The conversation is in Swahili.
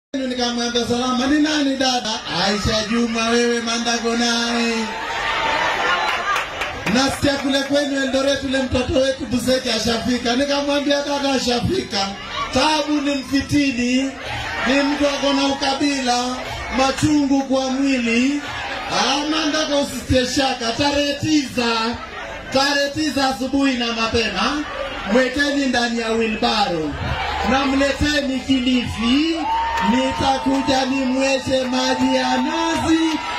Nikamwambia salama, ni nani dada? Aisha Juma, wewe Mandago naye nasikia kule kwenu Eldoret ule mtoto wetu Buseki ashafika. Nikamwambia dada, ashafika. Tabu ni mfitini, ni mtu ako na ukabila, machungu kwa mwili. Mandago, usitie shaka. Tarehe tisa, tarehe tisa asubuhi na mapema, mwekeni ndani ya wilbaro na mleteni Kilifi, nitakuja nimweshe maji ya nazi